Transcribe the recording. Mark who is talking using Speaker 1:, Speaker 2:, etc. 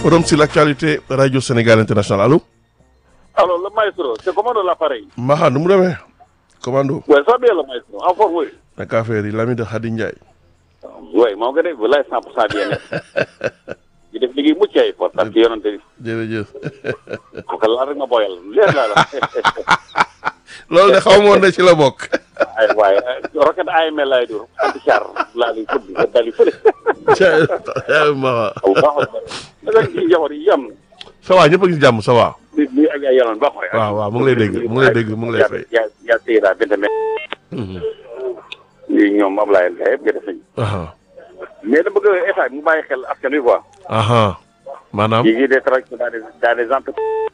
Speaker 1: Forum sur l'actualité Radio Sénégal International allo.
Speaker 2: Alors, le maestro, c'est comment l'appareil
Speaker 1: Maha nu mu demee. commando.
Speaker 2: Oui, ça va bien le maestro. En forme, oui.
Speaker 1: naka affaire yi l'ami de Khady Ndiaye.
Speaker 2: Oui, moo ngi def walaay 100% bien nekk. di def liggéey mucc ay for parce que yonante bi
Speaker 1: jërëjëf.
Speaker 2: ko ko laal rek nga boyal leer laa la.
Speaker 1: loolu de xaw ma woon ne ci la bokk.
Speaker 2: ay waaye rocket AML laay dur anti char laa lay fëgg nga dali fële.
Speaker 1: ja Maha.
Speaker 2: aw baaxul da nga ci njaboot yi yam
Speaker 1: ça va ñëpp a ngi si jàmm ça va.
Speaker 2: li li ak ay yaloon baax waay.
Speaker 1: waaw waaw mu ngi lay dégg mu ngi lay dégg mu ngi lay fay.
Speaker 2: yaa yaa téye daal benn mètre. lii ñoom Ablaye Ndiaye yëpp nga def nañu.
Speaker 1: aha
Speaker 2: mais dama bëgg état bi mu bàyyi xel askan wi quoi.
Speaker 1: aha maanaam.
Speaker 2: yi ngi des travailleurs dans des dans des entreprises